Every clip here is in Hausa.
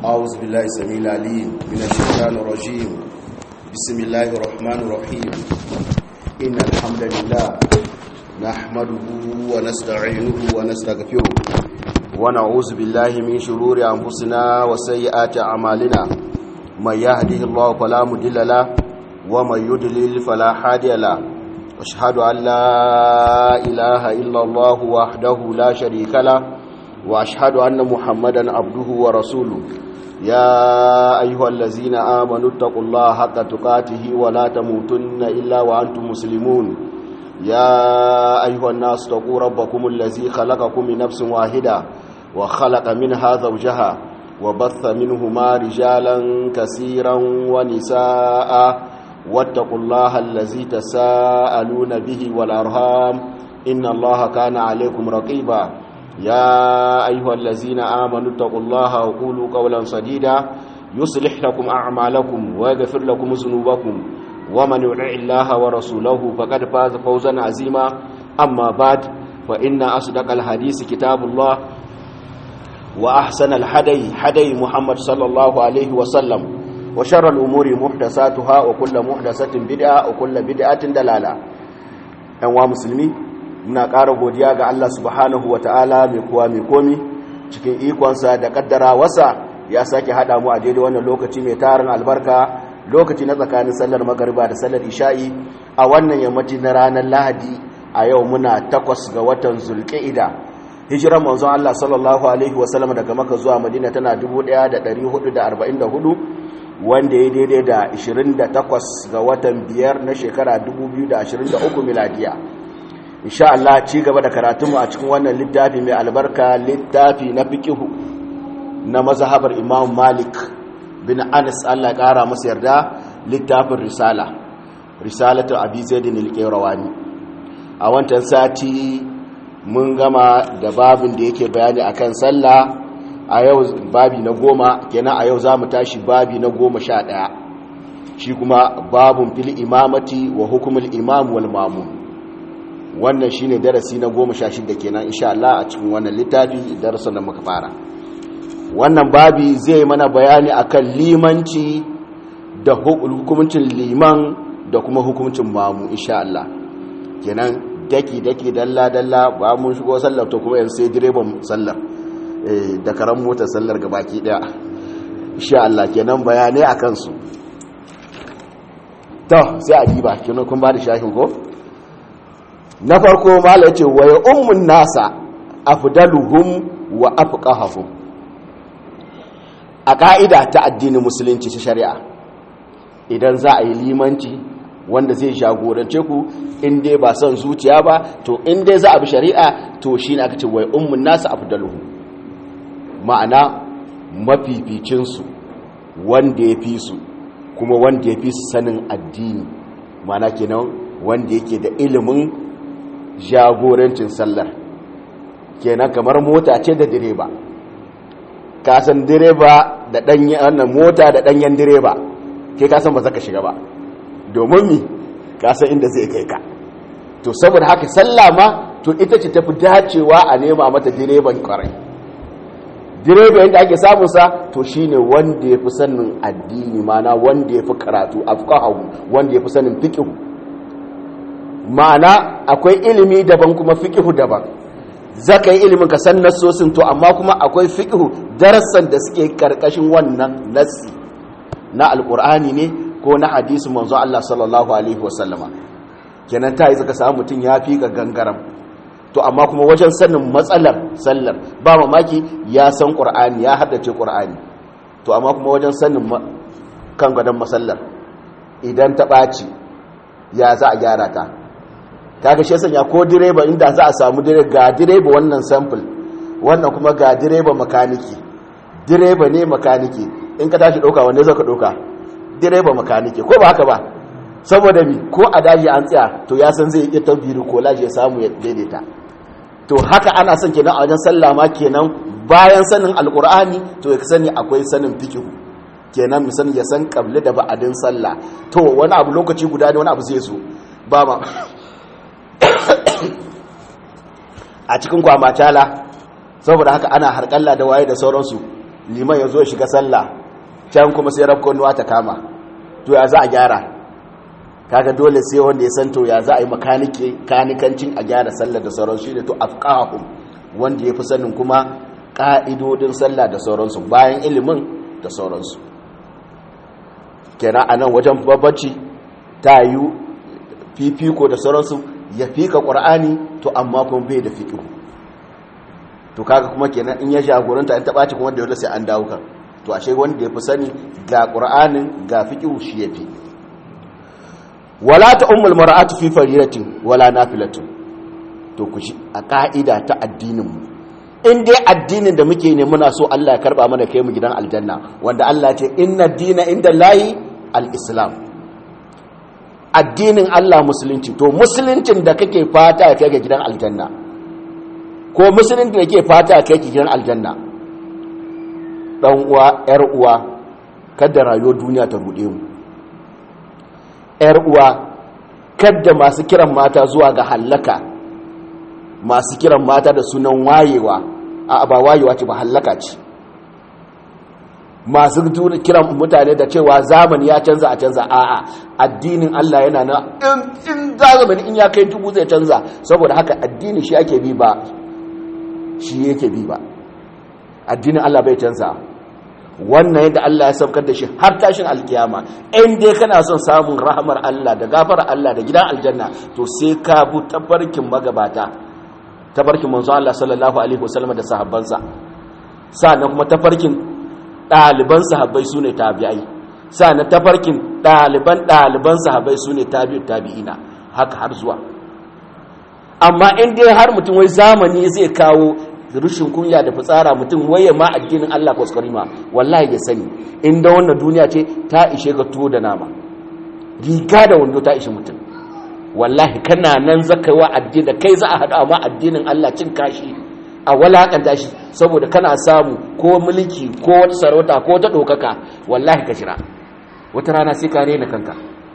أعوذ بالله السميع العليم من الشيطان الرجيم بسم الله الرحمن الرحيم إن الحمد لله نحمده ونستعينه ونستغفره ونعوذ بالله من شرور أنفسنا وسيئات أعمالنا من يهده الله فلا مضل له ومن يضلل فلا هادي له أشهد أن لا إله إلا الله وحده لا شريك له وأشهد أن محمدا عبده ورسوله يا أيها الذين آمنوا اتقوا الله حق تقاته ولا تموتن إلا وأنتم مسلمون يا أيها الناس اتقوا ربكم الذي خلقكم من نفس واحدة وخلق منها زوجها وبث منهما رجالا كثيرا ونساء واتقوا الله الذي تساءلون به والأرهام إن الله كان عليكم رقيبا يا أيها الذين آمنوا اتقوا الله وقولوا قولا سديدا يصلح لكم أعمالكم ويغفر لكم ذنوبكم ومن يطع الله ورسوله فقد فاز فوزا عظيما أما بعد فإن أصدق الحديث كتاب الله وأحسن الحدي حدي محمد صلى الله عليه وسلم وشر الأمور محدثاتها وكل محدثة بدعة وكل بدعة دلالة أنواع مسلمين muna ƙara godiya ga Allah subhanahu wa ta'ala mai kuwa mai komi cikin ikonsa da ƙaddara wasa ya sake haɗa mu a daidai wannan lokaci mai tarin albarka lokaci na tsakanin sallar magariba da sallar isha'i a wannan yammaci na ranar lahadi a yau muna takwas ga watan zulƙa'ida hijiran manzon Allah sallallahu alaihi wasallam daga maka zuwa madina tana 1444 wanda ya daidai da 28 ga watan biyar na shekara 2023 miladiya insha Allah ci gaba da karatunmu a cikin wannan littafi mai albarka littafi na fiqihu na mazhabar Imam Malik bin Anas Allah ƙara masa yarda littafin risala risalatu Abi Zaid al-Qayrawani a wancan sati mun gama da babin da yake bayani akan sallah a yau babi na goma kenan a yau zamu tashi babi na goma sha ɗaya shi kuma babun fil imamati wa hukumul imam wal mamun wannan shine darasi na goma sha shida kenan insha Allah a cikin wannan littafi darasin da muka fara wannan babi zai mana bayani akan limanci da hukuncin liman da kuma hukuncin mamu insha Allah kenan daki daki dalla dalla ba mun shigo sallar to kuma yanzu sai direban sallar eh da karan motar sallar gabaki daya insha Allah kenan bayanai akan su to sai a diba kenan kun ba da shahin ko na farko mala ce wa ya ummun nasa afdaluhum wa afqahahum a ka'ida ta addinin musulunci ta shari'a idan za a yi limanci wanda zai jagorance ku in dai ba son zuciya ba to in dai za a bi shari'a to shine aka ce wa ya ummun nasa afdaluhum ma'ana mafificinsu wanda ya fi su kuma wanda ya fi su sanin addini ma'ana kenan wanda yake da ilimin jagorancin sallar kenan kamar mota ce da direba kasan direba da danyen mota da danyen direba ke kasan ba zaka shiga ba domin mi kasan inda zai kai ka to saboda haka sallah ma to ita ce tafi dacewa a nema mata direban kwarai direba yadda ake samun sa to shine wanda yafi sanin addini mana wanda yafi karatu afqahu wanda yafi sanin fiqh ma'ana akwai ilimi daban kuma fiƙihu daban za ka yi ilimin ka san nassosin to amma kuma akwai fiƙihu darasan da suke karkashin wannan nassi na alƙur'ani ne ko na hadisi manzo Allah sallallahu alaihi wasallama kenan ta yi zaka samu mutum ya fi ka gangaram to amma kuma wajen sanin matsalar sallar ba mamaki ya san ƙur'ani ya haddace ƙur'ani to amma kuma wajen sanin kan gadon masallar idan ta ɓaci ya za a gyara ta kaga shi sanya ko direba inda za a samu direba ga direba wannan sample wannan kuma ga direba makaniki direba ne makaniki in ka tashi dauka wanne zaka dauka direba makaniki ko ba haka ba saboda mi ko a daji an tsaya to ya san zai iya tabbiri ko laji ya samu ya daidaita to haka ana son kenan a wajen sallah ma kenan bayan sanin alqur'ani to ya sani akwai sanin fiqh kenan mu sani ya san qabli da ba'adin sallah to wani abu lokaci guda ne wani abu zai zo ba ma a cikin kwamatala saboda haka ana harkalla da waye da sauransu liman ya zo shiga sallah can kuma sai rabkonuwa ta kama to ya za a gyara kaga dole sai wanda ya san to ya za a yi makanike kanikancin a gyara sallah da sauran shi ne to afqahum wanda ya fi sanin kuma ka'idodin sallah da sauransu bayan ilimin da sauransu kenan a nan wajen babbaci ta yi fifiko da sauransu ya fika ƙwar'ani to amma kuma bai da fiƙihu to kaga kuma kenan in ya jagoranta in taɓaci kuma da yau sai an dawo kan to ashe wanda ya fi sani ga ƙwar'anin ga fiƙihu shi ya fi wala ta ummul mar'atu fi faridatin wala nafilatin to ku shi a ka'ida ta addinin mu in dai addinin da muke ne muna so Allah ya karba mana kai mu gidan aljanna wanda Allah ce inna dina inda layi al-islam addinin Allah musulunci to musuluncin da kake fata ya kai ga gidan aljanna ko musuluncin da kake fata ya kai ga gidan aljanna dan uwa yar uwa kada rayuwar duniya ta rude mu yar uwa kada masu kiran mata zuwa ga hallaka masu kiran mata da sunan wayewa a ba wayewa ce ba hallaka ce masu kiran mutane da cewa zamani ya canza a canza a'a addinin Allah yana na in zamani in ya kai dubu zai canza saboda haka addini shi ake bi ba shi yake bi ba addinin Allah bai canza wannan yadda Allah ya saukar da shi har tashin alkiyama in dai kana son samun rahamar Allah da gafara Allah da gidan aljanna to sai ka bu tabarkin magabata tafarkin manzo Allah sallallahu alaihi wasallam da sahabbansa sannan kuma tafarkin ɗaliban sahabbai sune tabi'ai sannan tafarkin ɗaliban ɗaliban sahabbai sune tabi'ut tabi'ina haka har zuwa amma in dai har mutum wai zamani zai kawo rushin kunya da fitsara mutum waye ma addinin Allah kuskurima wallahi ya sani inda wannan duniya ce ta ishe ka tuwo da nama riga da wando ta ishe mutum wallahi kana nan zaka wa addini kai za a haɗa ma addinin Allah cin kashi a walakanta shi saboda kana samu ko mulki ko wata sarauta ko wata ɗaukaka wallahi ka jira wata rana sai ka rena kanka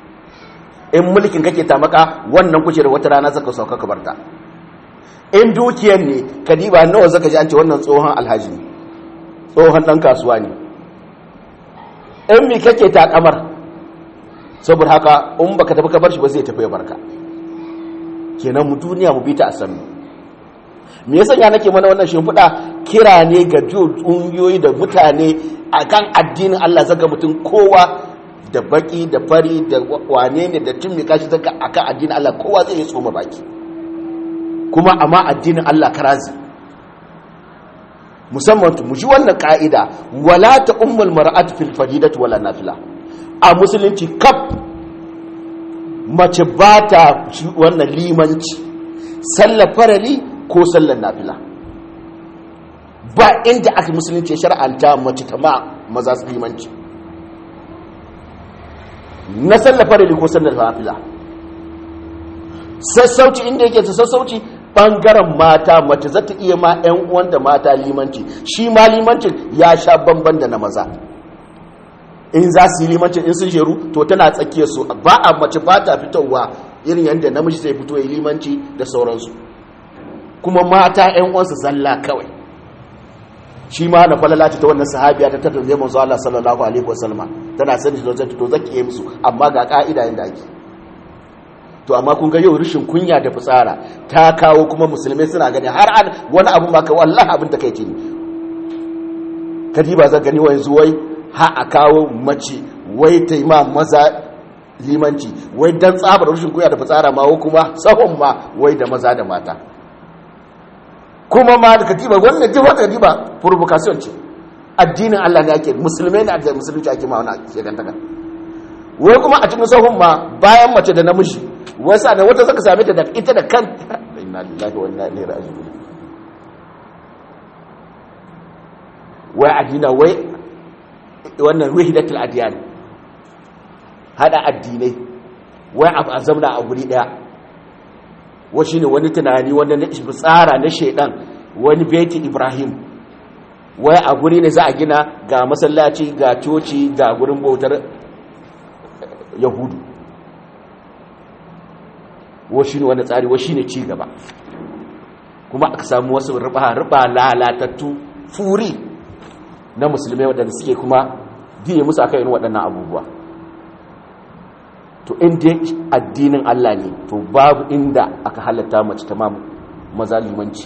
in mulkin kake tamaka wannan kuce da wata rana zaka sauka ka barta in dukiyar ne ka diba nawa zaka ji an ce wannan tsohon alhaji ne tsohon ɗan kasuwa ne in mi kake takamar saboda haka in baka tafi ka bar shi ba zai tafi ya barka kenan mu duniya mu bi ta a sannu me yasa ya nake mana wannan shimfiɗa kira ne ga ƙungiyoyi da mutane akan addinin Allah zaga mutum kowa da baki da fari da wane ne da tun kashi zaka akan addinin Allah kowa zai yi tsoma baki kuma amma addinin Allah karazi musamman mu ji wannan ka'ida wala ta ummul mar'at fil fadidati wala nafila a musulunci kaf mace ba ta wannan limanci sallar farali ko sallar nafila ba inda aka musulunci shar'anta mace ta ma maza su limanci na sallar farali ko sallar nafila sassauci inda yake ta sassauci bangaren mata mace za ta iya ma 'yan uwanta mata limanci shi ma limancin ya sha bamban da na maza in za su yi limancin in sun sheru to tana tsakiyar su ba a mace ba ta fitowa irin yadda namiji zai fito ya limanci da sauransu kuma mata 'yan uwansu zalla kawai shi ma na falala ta wannan sahabiya ta tattar zai manzo Allah sallallahu alaihi wasallam tana sani da zai to zaki yi musu amma ga ka'ida yanda ake to amma kun ga yau rishin kunya da fitsara ta kawo kuma musulmai suna gani har an wani abu ma ka wallahi abin da kai ce ne kadiba zan gani wai zuwai ha a kawo mace wai ta yi ma maza limanci wai dan tsabar rishin kunya da fitsara ma kuma sahun ma wai da maza da mata kuma ma da katiba wannan duk wata katiba provocation ce addinin Allah ne ake musulmai ne addinin musulunci ake ma wani shekantaka wai kuma a cikin sahun ma bayan mace da namiji wasa da wata zaka same ta da ita da kanta inna lillahi wa inna ilaihi raji'un wai addina wai wannan wahidatul adyan hada addinai wai a zamna a guri daya wa shine wani tunani wanda na tsara na shedan wani beti ibrahim wai a guri ne za a gina ga masallaci ga coci ga gurin bautar yahudu wa shine wani tsari wa shine ci gaba kuma aka samu wasu riba riba lalatattu furi na musulmai waɗanda suke kuma biye musu akan irin waɗannan abubuwa to inda addinin Allah ne to babu inda aka halatta mace ta maza limanci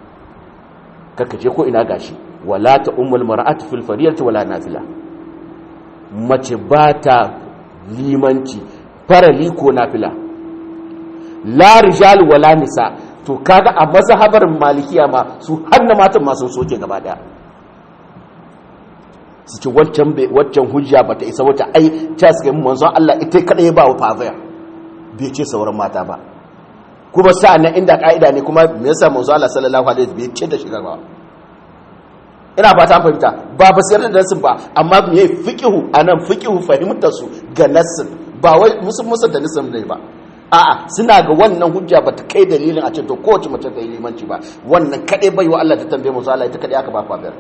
je ko ina gashi wala ta ummul mar'atu fil fariyati wala nafila mace ba ta limanci farali ko nafila la rijal wala nisa to kaga a mazhabar malikiya ma su hanna matan ma sun soke gaba daya su ce waccan waccan hujja bata isa wata ai ta suka yi manzon Allah ita kadai ba wa fazaya bai ce sauran mata ba kuma sa'an inda ka'ida ne kuma me yasa manzon Allah sallallahu alaihi wasallam bai ce da shigar ba ina fata an fahimta ba ba sai da nasin ba amma me fiqhu anan fiqhu fahimtar su ga nasin ba wai musu musu da nasin ne ba a'a suna ga wannan hujja ba ta kai dalilin a ce to kowace mace ta yi limanci ba wannan kadai bai wa Allah ta tambaye mu Allah ita kadai aka ba fabiyar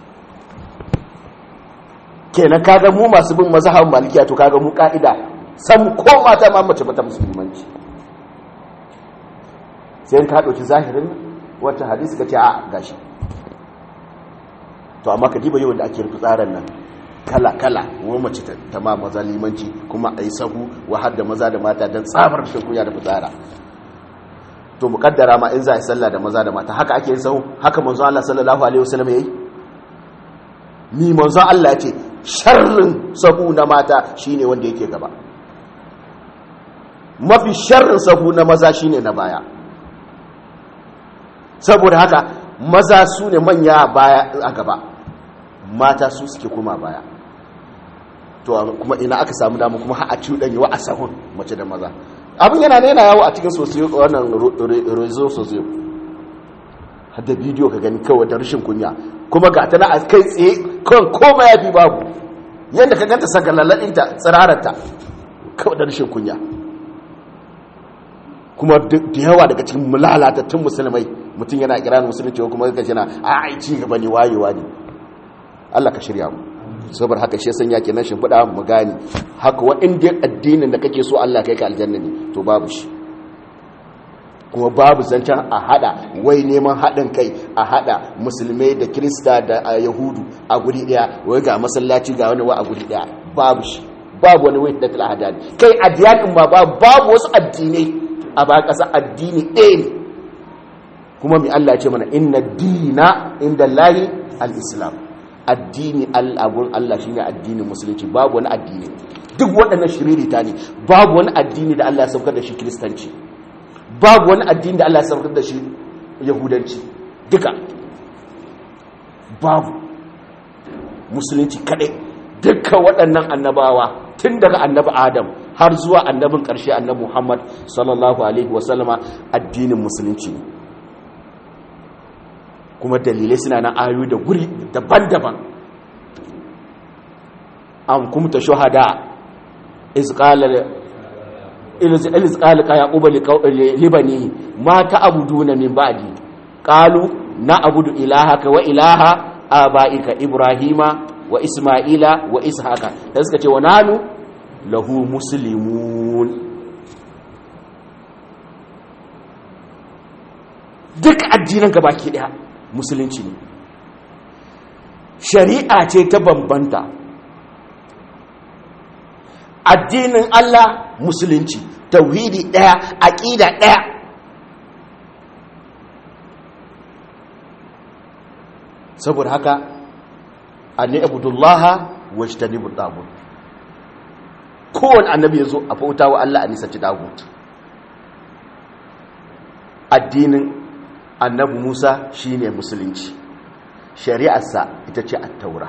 kenan kaga mu masu bin mazhabin malikiya to kaga mu ka'ida san ko mata ma mace bata musulmanci sai ka dauki zahirin wata hadisi kace a gashi to amma ka diba yau da ake rufe tsarin nan kala kala wa mace ta ma maza limanci kuma ayi sahu wa har da maza da mata dan tsabar shi kuya da fitsara to mukaddara ma in za a yi sallah da maza da mata haka ake yin sahu haka manzo Allah sallallahu alaihi wasallam yayi ni manzo Allah ya ce sharrin sahu na mata shine wanda yake gaba mafi sharrin sahu na maza shine na baya saboda haka maza su ne manya baya a gaba mata su suke kuma baya to kuma ina aka samu damu kuma har a cuɗanyi wa a sahun mace da maza abin yana ne yana yawo a cikin sosiyo wannan rezo sosiyo har da bidiyo ka gani kawai da rashin kunya kuma ga tana a kai tsaye kan koma ya fi babu yadda ka ganta sagalaladinta tsirararta kawai da rashin kunya kuma da yawa daga cikin lalatattun musulmai mutum yana kiran musulunci kuma ga jina a ai ci gaba ne wayewa ne Allah ka shirya mu saboda haka shi san yake nan shimfiɗa mu gani haka wa inda addinin da kake so Allah kai ka aljanna ne to babu shi kuma babu zancen a hada wai neman haɗin kai a hada musulmai da kirista da yahudu a guri ɗaya wai ga masallaci ga wani wa a guri ɗaya babu shi babu wani wai da talahadani kai addiyanin ma babu wasu addinai a ba ƙasa addini ɗaya ne kuma mai Allah ce mana inna dina inda lahi al-islam addini al'abun Allah shi ne addinin musulunci babu wani addini duk waɗannan shiririta ne babu wani addini da Allah ya saukar da shi kiristanci babu wani addini da Allah ya saukar da shi yahudanci duka babu musulunci kaɗai dukkan waɗannan annabawa tun daga annabi adam har zuwa annabin ƙarshe annabi muhammad sallallahu alaihi wasallama addinin musulunci ne kuma dalilai suna na ayoyi da guri daban-daban an kumta shuhada izqala ka yaquba libani ma ta'buduna min ba'di qalu na'budu ilahaka wa ilaha abaika ibrahima wa isma'ila wa ishaqa da suka ce wa nanu lahu muslimun duk addinan baki daya musulunci ne shari'a ce ta bambanta addinin Allah musulunci tauhidi daya aqida daya saboda haka anni abudullaha wajtanibu tagut kowane annabi yazo a bauta wa Allah a nisanci tagut addinin annabi Musa shine musulunci shari'arsa ita ce at-taura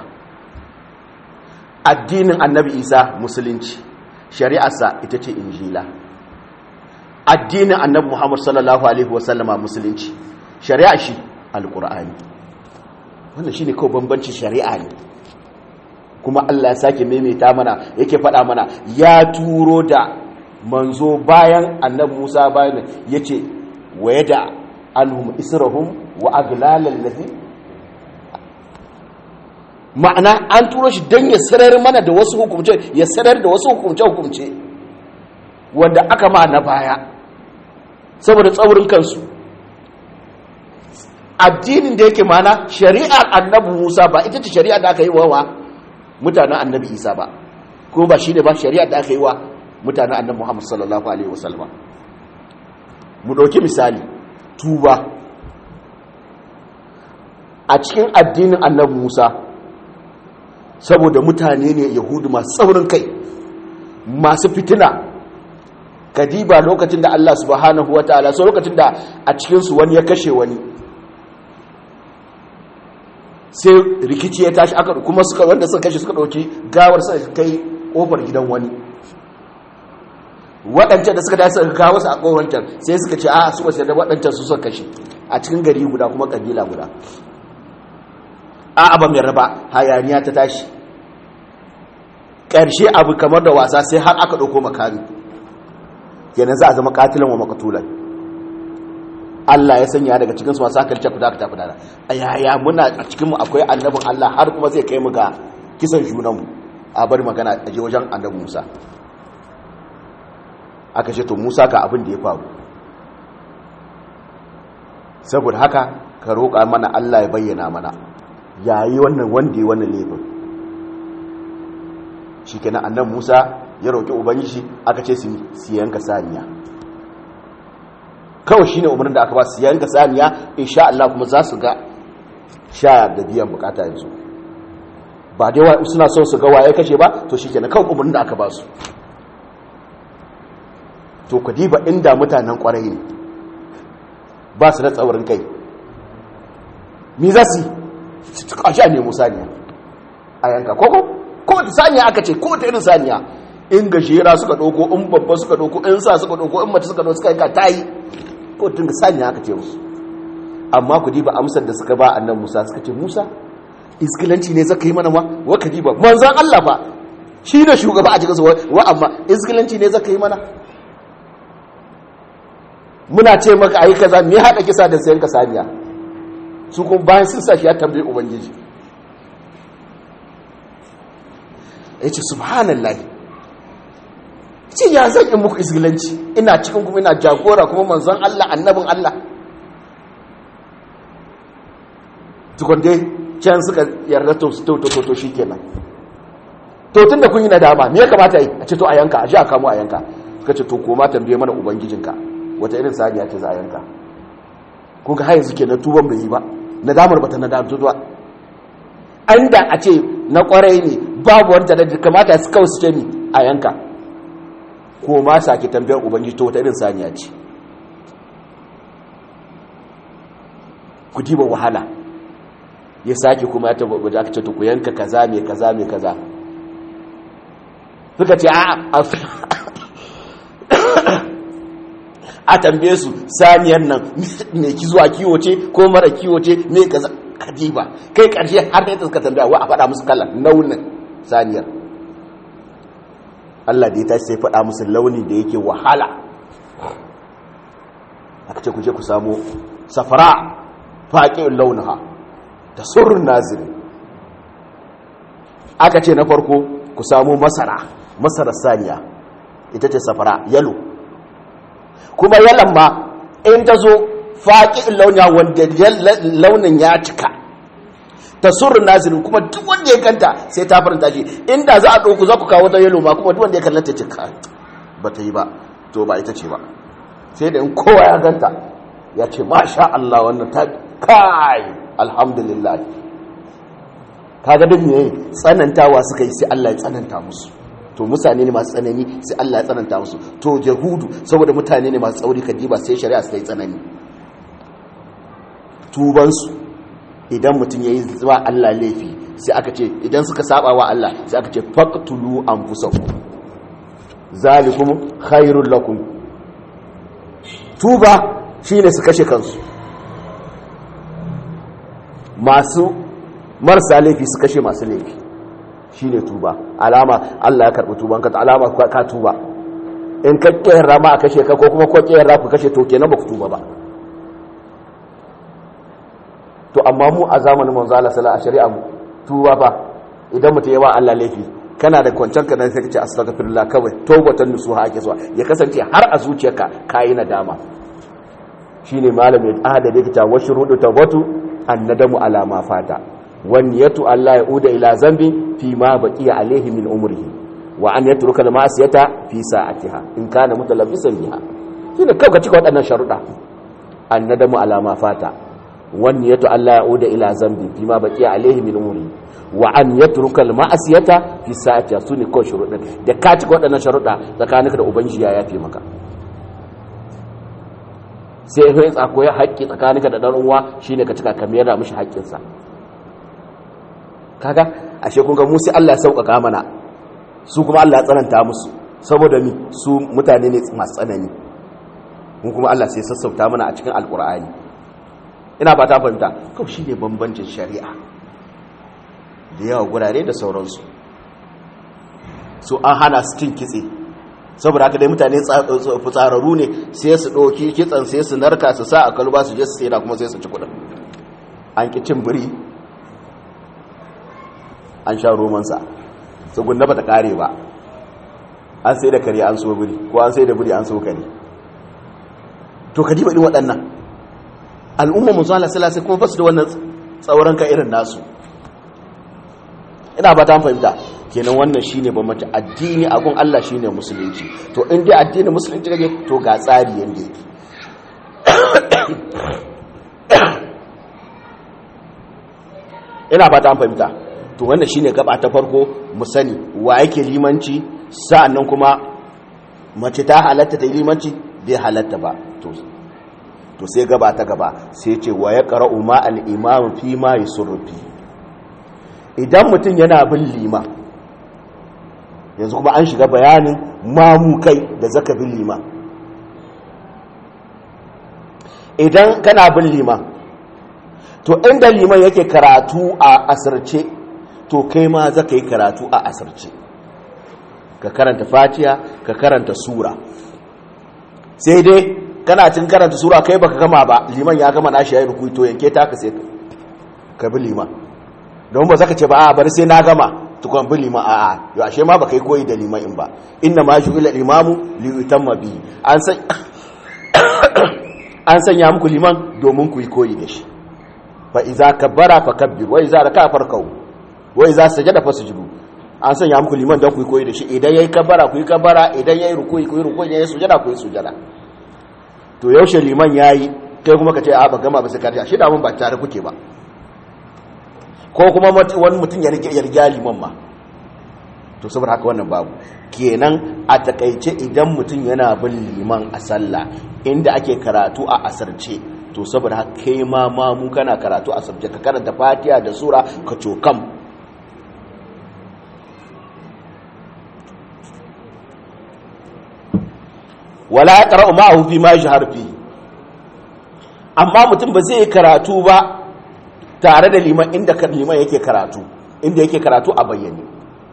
addinin annabi Isa musulunci shari'arsa ita ce injila addinin annabi Muhammad sallallahu alaihi wasallama musulunci shari'a shi alqur'ani wannan shine kawai bambanci shari'a ne kuma Allah ya sake maimaita mana yake faɗa mana ya turo da manzo bayan annabi Musa bayan yace wayada anhum israhum wa aglalal ladhi ma'ana an turo shi dan ya sarar mana da wasu hukumce ya sarar da wasu hukumce hukumce wanda aka ma na baya saboda tsaurin kansu addinin da yake mana shari'ar annabi Musa ba ita ce shari'ar da aka yi wa mutanen annabi Isa ba ko ba shine ba shari'ar da aka yi wa mutanen annabi Muhammad sallallahu alaihi wasallam mu dauki misali tuba a cikin addinin annabi Musa saboda mutane ne yahudu masu tsaurin kai masu fitina kadiba lokacin da Allah subhanahu wataala so lokacin da a cikinsu wani ya kashe wani sai rikici ya tashi aka kuma suka wanda suka kashe suka dauki gawar suka kai kofar gidan wani waɗancan da suka dace suka kawo su a kowancan sai suka ce a su wasu da waɗancan su suka kashe a cikin gari guda kuma kabila guda a abin mai raba hayaniya ta tashi ƙarshe abu kamar da wasa sai har aka ɗauko makami kenan za a zama katilan wa makatulan Allah ya sanya daga cikinsu masu hankali ce fita fita fita a yaya muna a cikinmu akwai annabin Allah har kuma zai kai mu ga kisan junanmu a bari magana a je wajen annabin Musa aka ce to Musa ga abin da ya faru saboda haka ka roƙa mana Allah ya bayyana mana yayi wannan wanda ya wannan laifin shikenan annabi Musa ya roƙi ubangiji aka ce su siyanka saniya kawai shine umarnin da aka ba su siyanka saniya insha Allah kuma za su ga sha da biyan bukata yanzu ba dai wai suna son su ga waye kashe ba to shikenan kawai umarnin da aka ba su to ku diba inda mutanen kwarai ne ba su da tsaurin kai mi za su a sha ne musaniya a yanka koko ko saniya aka ce ko ta irin saniya in gajera suka ɗauko in babba suka ɗauko in sa suka ɗauko in mace suka ɗauko suka yanka ta yi ko tun ga sanya aka ce musu amma ku diba amsar da suka ba annan musa suka ce musa iskilanci ne zaka yi mana ma wa ka diba manzan allah ba shi ne shugaba a cikin wa amma iskilanci ne zaka yi mana muna ce maka ayi kaza me haɗa kisa da sayan ka saniya su kuma bayan sun sa shi ya tambayi ubangiji ya ce subhanallah ce ya zan yi muku izgilanci ina cikin kuma ina jagora kuma manzon Allah annabin Allah tukun dai can suka yarda to to to to shikenan to tunda kun yi nadama me ya kamata yi a ce to a yanka a ji a kamo a yanka suka ce to koma tambaye mana ubangijinka wata irin saniya ce za a yanka kun ga har yanzu kenan tuban bai yi ba nadamar bata nadamtu ba an da a ce na kwarai ne babu wanta da kamata su kawai su ce ni a yanka ko ma sake tambayar ubangiji to wata irin saniya ce ku diba wahala ya sake kuma ya taba aka ce to ku yanka kaza mai kaza mai kaza suka ce a a tambaye su saniyar nan mai zuwa kiwo ce ko mara kiwo ce mai kaza kadiba kai karshe har da suka tambaya wa a faɗa musu kallon launin saniyar Allah da ya tashi sai faɗa musu launi da yake wahala aka ce ku je ku samu safara faƙin launaha da surun naziri aka ce na farko ku samu masara masarar saniya ita ce safara yalo kuma yalan ma in ta zo faƙin launiya wanda launin ya cika ta surun nazirin kuma duk wanda ya kanta sai ta faranta shi inda za a ɗauku za ku kawo ta yalo ma kuma duk wanda ya kallata cika ba ta yi ba to ba ita ce ba sai da in kowa ya ganta ya ce masha Allah wannan ta kai alhamdulillah kaga duk ne tsanantawa suka yi sai Allah ya tsananta musu to mutane ne masu tsanani sai Allah ya tsananta musu to jahudu saboda mutane ne masu tsauri kadiba sai shari'a sai tsanani tubansu idan mutum ya yi zuwa Allah laifi sai aka ce idan suka saba wa Allah sai aka ce faqtulu anfusakum zalikum khairul lakum tuba shine su kashe kansu masu marasa laifi su kashe masu laifi shine tuba alama Allah ya karbi tuban ka alama ka tuba in ka kiyar rama a kashe ka ko kuma ko kiyar rafu kashe to kenan ba ku tuba ba to amma mu a zamanin manzo Allah sallallahu alaihi wasallam tuba fa idan mutum yawa Allah laifi kana da kwancan ka dan sai ka ce astaghfirullah kawai tawbatan nusuha ake so ya kasance har a zuciyarka kai nadama shine malamin ahada da kita wa shurudu tawbatu annadamu ala ma fata wan yatu alla yauda ila zambi fi ma baqiya alayhi min umrihi wa an yatruka al ma'siyata fi sa'atiha in kana mutalabbisan biha shine kawai ka cika waɗannan sharuɗa annadamu ala ma fata wan yatu alla yauda ila zambi fi ma baqiya alayhi min umrihi wa an yatruka al ma'siyata fi sa'atiha sune kawai sharuɗa da ka cika waɗannan sharuɗa tsakaninka da ubangiji ya yafe maka sai ya tsako ya haƙƙi tsakaninka da ɗan uwa shine ka cika ka mayar da mishi haƙƙinsa kaga ashe kun ga mu sai Allah ya sauƙaƙa mana su kuma Allah ya tsananta musu saboda mi su mutane ne masu tsanani mun kuma Allah sai sassauta mana a cikin alƙur'ani ina ba ta fahimta kawai shine bambancin shari'a da yawa gurare da sauransu su an hana su cin kitse saboda haka dai mutane fitsararru ne sai su ɗauki kitsan sai su narka su sa a kalba su je su sai kuma sai su ci kudin an ki cin biri an sha romansa tsugunna ba ta kare ba an sai da kare an so biri ko an sai da biri an so kare to ka ji baɗin waɗannan al'ummar musu ala salasa kuma ba su da wannan tsauran ka irin nasu ina ba ta fahimta kenan wannan shine bambanci addini a gun Allah shine musulunci to in dai addinin musulunci kake to ga tsari yanda yake ina fata an fahimta to wannan shine gaba ta farko mu sani wa yake limanci sa'annan kuma mace ta halatta ta limanci bai halatta ba to to sai gaba ta gaba sai ce wa ya qara'u ma al-imam fi ma yusurfi idan mutum yana bin liman yanzu kuma an shiga bayanin mamu kai da zaka bin liman idan kana bin liman to inda liman yake karatu a asirce to kai ma zaka yi karatu a asirce ka karanta fatiya ka karanta sura sai dai kana cin karanta sura kai baka gama ba liman ya gama nashi yayin rukuyi to yanke ta ka sai ka bi liman don ba zaka ce ba a bari sai na gama tukwan bi liman a'a yau ashe ma baka yi koyi da liman in ba inna ma ju'ila imamu li yutamma bi an san an sanya muku liman domin ku yi koyi da shi fa iza kabbara fakabbir wa iza raka farkau wa iza sajada fasjudu an sanya muku liman don ku yi koyi da shi idan yayi kabbara ku yi kabbara idan yayi rukuyi ku yi rukuyi idan yayi sujada ku yi sujada to yaushe liman yayi kai kuma ka ce a ba gama ba sai ka shi da mun ba tare kuke ba ko kuma wani mutum ya riga liman ma to saboda haka wannan babu kenan a takaice idan mutum yana bin liman a sallah inda ake karatu a asarce to saboda haka kai ma ma mu kana karatu a asarce ka karanta fatiha da sura ka cokam wala ya qara'u ma'ahu fi ma yajhar fi amma mutum ba zai karatu ba tare da liman inda liman yake karatu inda yake karatu a bayyane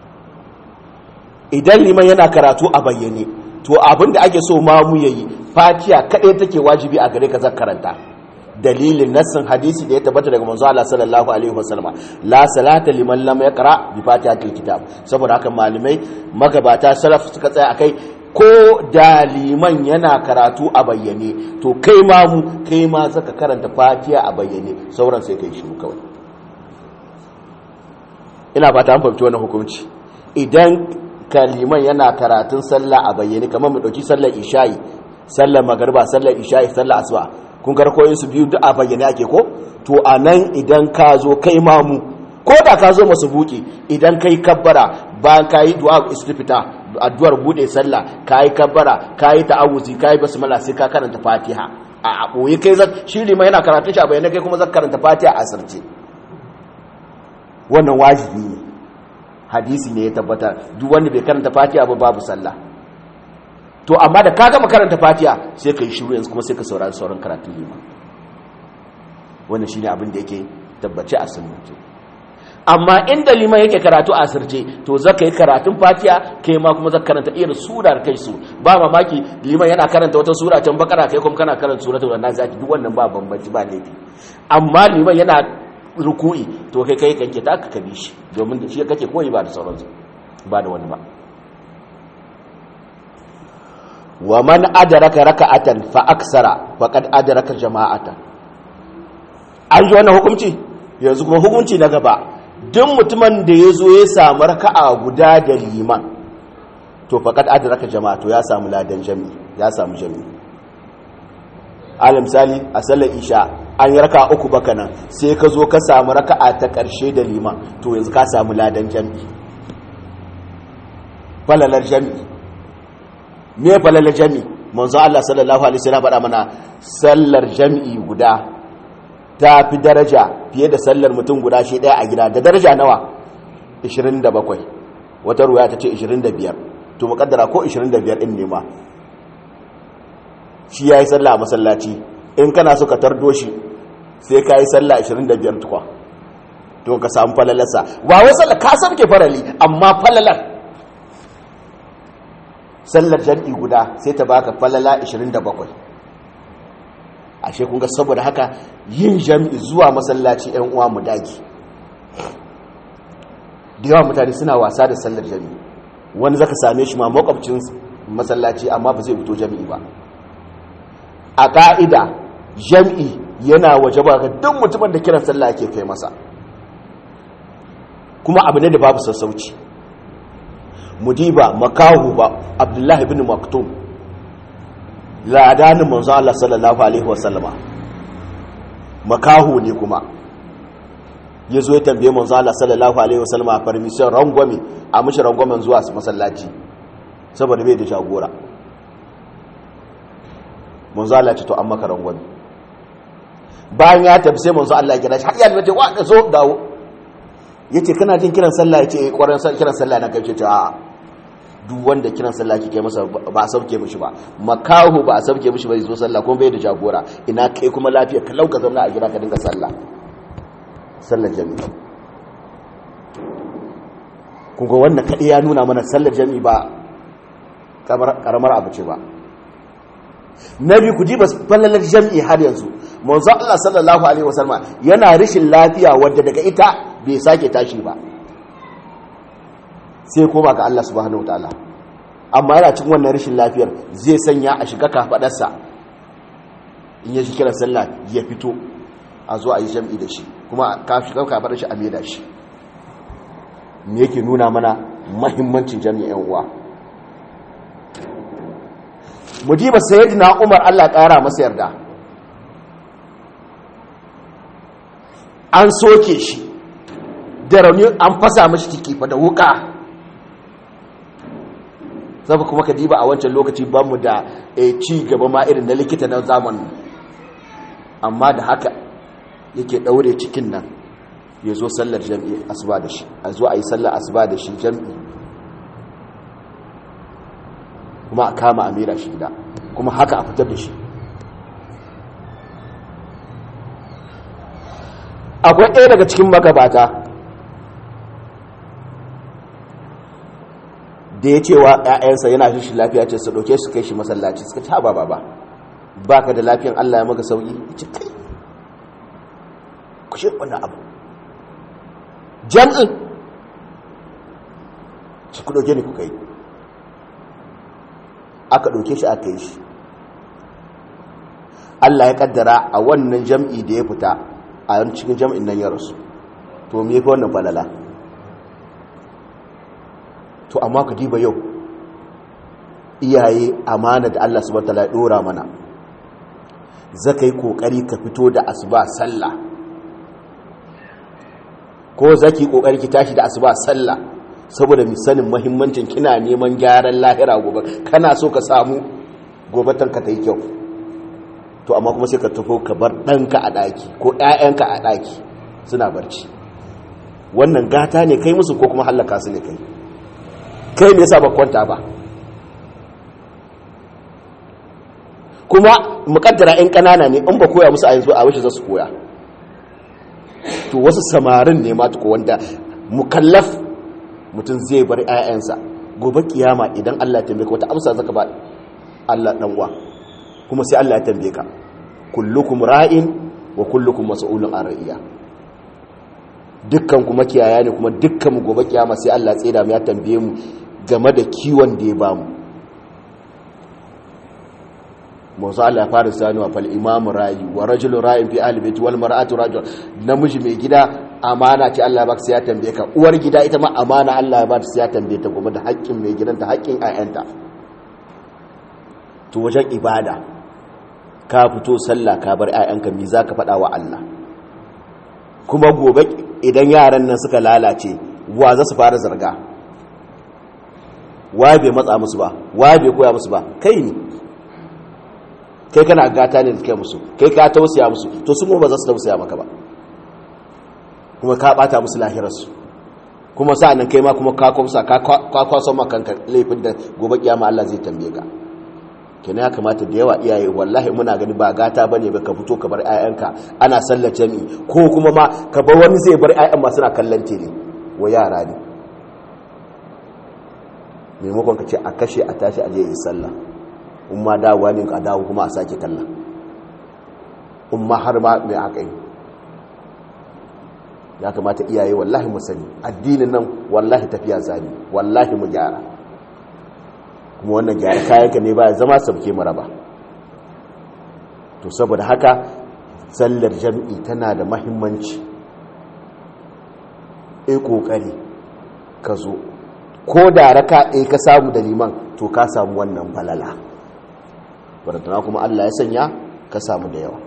idan liman yana karatu a bayyane to abinda ake so mamu yayi fatiha kadai take wajibi a gare ka zan karanta dalilin nassin hadisi da ya tabbata daga manzo Allah sallallahu alaihi wasallam la salata liman lam yaqra bi fatihatil kitab saboda haka malamai magabata salaf suka tsaya akai ko da liman yana karatu a bayyane to kai ma mu kai ma zaka karanta fatiha a bayyane sauran sai kai shiru kawai ina ba ta fahimci wannan hukunci idan kaliman yana karatun sallah a bayyane kamar mu dauki sallar isha'i sallar magariba sallar isha'i sallar asuba kun karkoyin su biyu duk a bayyane ake ko to anan idan ka zo kai ma mu ko da ka zo masu buki idan kai kabbara bayan ka yi du'a istifita addu'ar bude sallah kayi kabbara kayi ta'awuzi kayi basmala sai ka karanta fatiha a boye kai zan shi ma yana karatun shi a bayyana kai kuma zan karanta fatiha a sarce wannan wajibi ne hadisi ne ya tabbata duk wanda bai karanta fatiha ba babu sallah to amma da ka gama karanta fatiha sai ka yi shiru yanzu kuma sai ka saurari sauran karatun lima wannan shine abin da yake tabbace a sunnah amma inda liman yake karatu a asirce to zaka yi karatun fatiha kai ma kuma zaka karanta irin surar kai su ba mamaki liman yana karanta wata sura can bakara kai kuma kana karanta suratul nazati duk wannan ba bambanci ba laifi amma liman yana ruku'i to kai kai kanke ta ka bi shi domin da shi kake koyi ba da sauransu ba da wani ba wa man adraka raka'atan fa aksara faqad adraka jama'atan an ji wannan hukunci yanzu kuma hukunci na gaba duk mutumin da ya zo ya samu raka'a guda da liman to faqad adraka jama'a to ya samu ladan jami'i ya samu jami'i alim misali a sallar isha an yi raka uku baka nan sai ka zo ka samu raka'a ta ƙarshe da liman to yanzu ka samu ladan jami'i falalar jami'i me falalar jami'i manzo Allah sallallahu alaihi wasallam faɗa mana sallar jami'i guda ta fi daraja fiye da sallar mutum guda shi ɗaya a gida da daraja nawa 27 wata ruwa ta ce 25 to muƙaddara ko 25 ɗin ne ma shi ya yi sallah a masallaci in kana so ka tardo shi sai ka yi sallah 25 tukwa to ka samu falalarsa ba wai sallah ka sabke farali amma falalar sallar jam'i guda sai ta baka falala 27 ashe kun ga saboda haka yin jam'i zuwa masallaci yan uwa mu dagi da yawa mutane suna wasa da sallar jam'i wani zaka same shi ma makwabcin masallaci amma ba zai fito jami'i ba a ƙa'ida jam'i yana waje ba ga duk mutumin da kiran sallah ake kai masa kuma abu ne da babu sassauci mudiba makahu ba abdullahi bin maktum ladanin manzo Allah sallallahu alaihi wasallama makahu ne kuma ya zo ya tambaye manzo Allah sallallahu alaihi wasallama permission rangwame a mishi rangwamen zuwa masallaci saboda bai da jagora manzo Allah ce to an maka rangwame bayan ya tafi sai manzo Allah ya kira shi har ya ce wa ka zo dawo yace kana jin kiran sallah yace eh kwaran kiran sallah na kai ce a duk wanda kiran sallah kike masa ba a sauke mishi ba makahu ba a sauke mishi ba zo sallah kuma bai da jagora ina kai kuma lafiya ka lauka zauna a gida ka dinga sallah sallar jami'i kun ga wannan kadai ya nuna mana sallar jami'i ba karamar abu ce ba na biyu ku diba fallalar jam'i har yanzu manzo Allah sallallahu alaihi wasallam yana rishin lafiya wadda daga ita bai sake tashi ba sai koma ga Allah subhanahu wataala amma yana cikin wannan rishin lafiyar zai sanya a shiga kafadarsa in ya ji kiran sallah ya fito a zo a yi jam'i da shi kuma ka shiga kafadar shi a maida shi me yake nuna mana mahimmancin jami'an uwa mujiba sayyidina umar Allah ƙara masa yarda an soke shi da rauni an fasa mashi ciki fa da wuka zaba kuma ka diba a wancan lokaci ba mu da ci gaba ma irin na likita na zamani amma da haka yake daure cikin nan ya zo sallar jam'i asuba da shi a zo a yi sallar asuba da shi jam'i kuma a kama a mera shi gida kuma haka a fitar da shi akwai ɗaya daga cikin magabata da ya cewa ‘ya'yansa yana shi lafiya ce su ɗauke su kai shi masallaci suka ci haɓa ba ba ka da lafiyan Allah ya maka sauƙi ci kai ku shi wani abu jam'in ci ku ɗauke ni ku kai aka ɗauke shi aka yi shi Allah ya kaddara a wannan jam'i da ya fita a cikin jam'in nan ya rasu to me fi wannan falala to amma ka diba yau iyaye amana da Allah subhanahu wataala ya dora mana zaka yi kokari ka fito da asuba sallah ko zaki kokari ki tashi da asuba sallah saboda mi sanin muhimmancin kina neman gyaran lahira gobe kana so ka samu gobe tanka ta yi kyau to amma kuma sai ka tafi ka bar ɗanka a ɗaki ko ‘ya'yanka a ɗaki suna barci wannan gata ne kai musu ko kuma hallaka su ne kai kai me yasa ba kwanta ba kuma mukaddara ‘yan ƙanana ne in ba koya musu a yanzu a wuce za su koya to wasu samarin ne ma tuko wanda mukallaf mutum zai bar 'ya'yansa gobe kiyama idan Allah ya tambaye ka wata amsa zaka ba Allah dan uwa kuma sai Allah ya tambaye ka kullukum ra'in wa kullukum mas'ulun an ra'iya dukkan kuma kiyaya ne kuma dukkan mu gobe kiyama sai Allah ya tsira mu ya tambaye mu game da kiwon da ya bamu manzo Allah ya fara sanuwa fal imam ra'i wa rajulu ra'in fi ahli baiti wal mar'atu rajul namiji mai gida amana ce Allah ya baka sai ya tambaye ka uwar gida ita ma amana Allah ya baka sai ya tambaye ta game da haƙƙin mai gidanta haƙƙin ayyanta to wajen ibada ka fito sallah ka bar ayyanka me zaka faɗa wa Allah kuma gobe idan yaran nan suka lalace wa za su fara zarga wa bai matsa musu ba wa bai koya musu ba kai ne kai kana gata ne da kai musu kai ka tausaya musu to su ba za su tausaya maka ba kuma ka bata musu lahirarsu kuma sa'annan kai ma kuma ka kwamsa ka kwaso makanka laifin da gobe kiyama Allah zai tambaye ka kenan ya kamata da yawa iyaye wallahi muna gani ba gata bane ba ka fito ka bar 'ya'yanka ana sallar jami'i ko kuma ma ka bar wani zai bar 'ya'yan ma suna kallon tele wa yara ne maimakon ka ce a kashe a tashi a je yi sallah in ma dawowa ne ka dawo kuma a sake kalla in ma har ma mai haka yi ya kamata iyaye wallahi mu sani addinin nan wallahi tafiya zani wallahi mu gyara kuma wannan gyara kayanka ne ba zama sabke mara ba to saboda haka sallar jam'i tana da mahimmanci e kokari ka zo ko da raka e ka samu da liman to ka samu wannan falala baratana kuma Allah ya sanya ka samu da yawa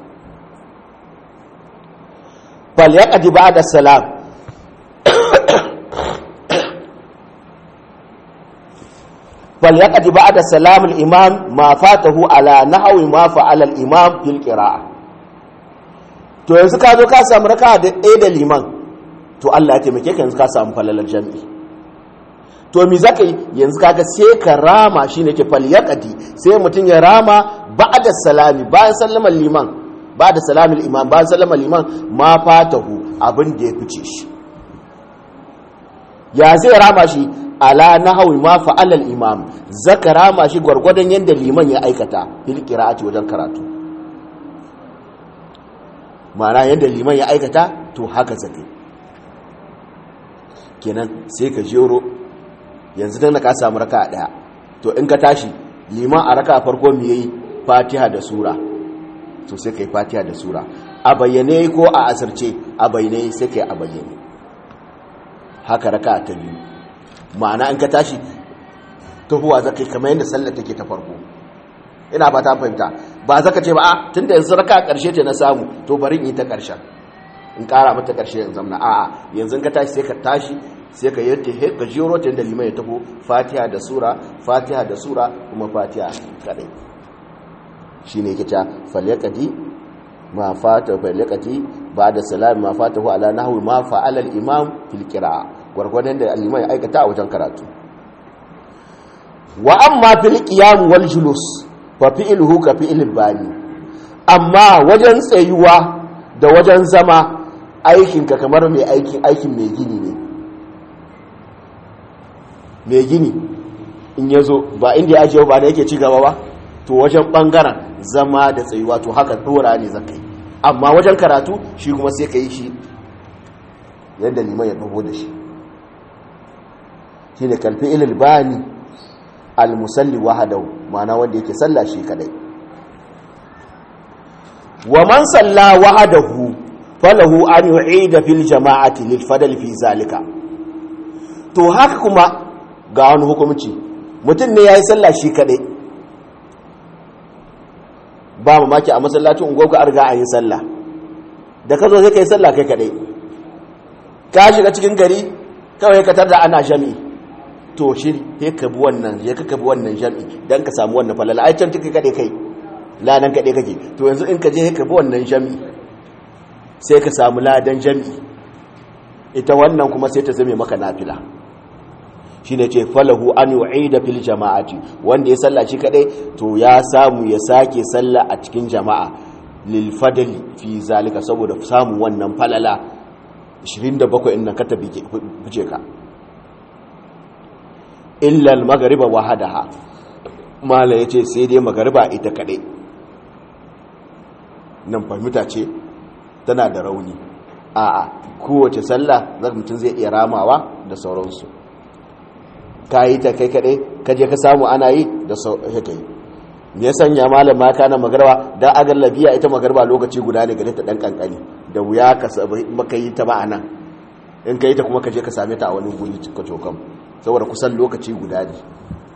fal yaqdi ba'da salam fal yaqdi ba'da salam al-imam ma fatahu ala nahwi ma fa'ala al-imam fil qira'ah to yanzu ka zo ka samu raka da ɗaya da liman to Allah ya taimake ka yanzu ka samu falalar jami'i to mi zaka yi yanzu kaga sai ka rama shine ke falyaqati sai mutun ya rama ba'da salami bayan sallamar liman ba'da salamil imam bayan sallamar liman ma fatahu abin da ya fice shi ya zai rama shi ala nahwi ma fa'ala al-imam zaka rama shi gwargwadon yanda liman ya aikata fil qira'ati wajen karatu ma'ana yanda liman ya aikata to haka zaka kenan sai ka jero yanzu dan ka samu raka daya to in ka tashi liman a raka farko me yayi fatiha da sura to sai kai fatiha da sura a bayyane ko a asirce a bayyane sai kai a bayyane haka raka ta biyu ma'ana in ka tashi tahuwa zakai kamar yadda sallar take ta farko ina fata fahimta ba zaka ce ba a tunda yanzu raka karshe ce na samu to bari in yi ta karshen in kara mata karshe in zamna a'a yanzu ka tashi sai ka tashi sai ka yi he ka jiro ta da limai ya taho fatiha da sura fatiha da sura kuma fatiha kadai shine yake ta falyaqati ma fata falyaqati ba'da salam ma fatahu ala nahwi ma fa'ala al-imam fil qira'a gurgurdan da al-imam ya aikata a wajen karatu wa amma fil qiyam wal julus fa fi'luhu ka fi'l bani amma wajen tsayuwa da wajen zama aikinka kamar mai aikin aikin mai gini ne mai gini in ya zo ba inda ya ajiye ba da yake ci gaba ba to wajen bangaren zama da tsayuwa to haka dora ne zakai amma wajen karatu shi kuma sai ka yi shi yadda liman ya taho da shi shi ne kalfi ilil bani almusalli wahadau ma'ana wanda yake salla shi kadai wa man salla wahadahu falahu an yu'ida fil jama'ati lil fadl fi zalika to haka kuma ga wani hukumci mutum ne yayi sallah shi kadai ba mamaki a masallacin ungogo an riga an yi sallah da ka zo sai kai sallah kai kadai ka shiga cikin gari kawai ka tarda ana jami'i to shi sai ka bi wannan ya ka bi wannan jami'i dan ka samu wannan falala ai can take kadai kai ladan kadai kake to yanzu in ka je ka bi wannan jami'i sai ka samu ladan jami'i ita wannan kuma sai ta zame maka nafila shi ne ce falahu an yu'ida fil jama'ati wanda ya salla shi kadai to ya samu ya sake salla a cikin jama'a lil fadli fi zalika saboda samun wannan falala 27 inda ka tabi fice ka illa al maghriba wahadaha mala yace sai dai magariba ita kadai nan fahimta ce tana da rauni a'a kowace sallah zaka mutum zai iya ramawa da sauransu ka yi ta kai kaɗai ka je ka samu ana yi da haka yi me ya sanya malam ma kana magarba dan agar labiya ita magarba lokaci guda ne gare ta dan kankani da wuya ka maka yi ta ba anan in ka yi ta kuma ka je ka same ta a wani guri ka cokan saboda kusan lokaci guda ne